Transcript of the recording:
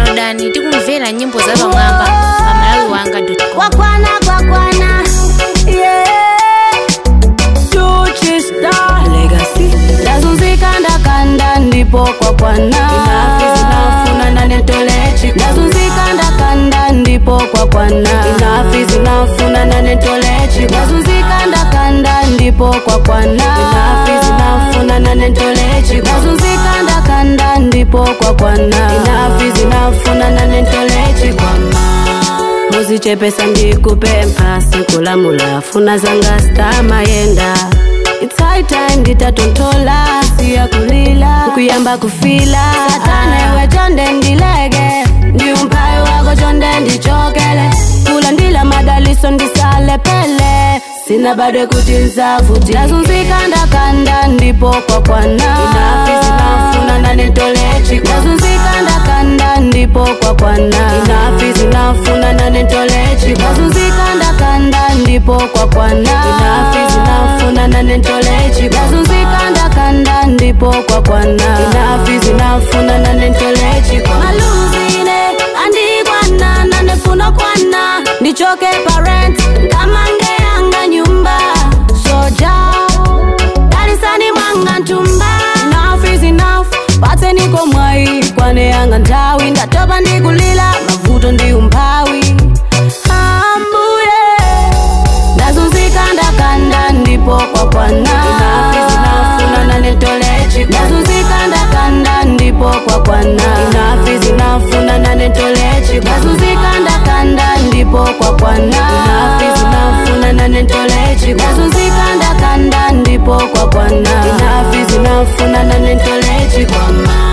downloadani tikumvera nyimbo za pamwamba pa malawi wanga com kwakwana kwakwana yeah. Tuchi star legacy ndazunzika ndakanda ndipo kwakwana inafi zinafuna nanetolechi ndazunzika ndakanda ndipo kwakwana inafi zinafuna nanetolechi ndazunzika ndakanda ndipo kwakwana inafi zinafuna nanetolechi ndazunzika ndakanda ndipo kwakwana inafi zinafuna nanetolechi kwama muzichepesa ndikupempha sikulamula funa zanga stamayenda It's high time nditatontola siya kulila kuyamba kufila satana iwe chonde ndilege ndi umphawi wako chonde ndichokele kulandila madaliso ndisale pele sina bado kuti nzavuti ndazunzika ndakanda ndipo kwakwana inafi zinafuna nanetolechi ndazunzika ndakanda ndipo kwakwana inafi zinafuna nanetolechi ndazunzika ndakanda ndipo kwakwana inafi zinafuna nanetolechi ndazunzika ndakanda ndipo kwakwana inafi zinafuna nanetolechi maluzine andikwana nanefuna kwana ndichoke parent kamange yanga nyumba soja darisani mwanga ntumba enough is enough pate niko mwai kwane yanga nthawi ndatopa ndikulila mavuto ndi umphawi ambuye ndazunzika ndakanda ndipo kwakwana inafi zinafuna nanetolechi ndazunzika ndakanda ndipo kwakwana inafi zinafuna nanetolechi ndazunzika ndakanda ndipo kwakwana inafi zinafuna nanetolechi ndazunzika ndakanda ndipo kwakwana inafi zinafuna nanetolechi kwama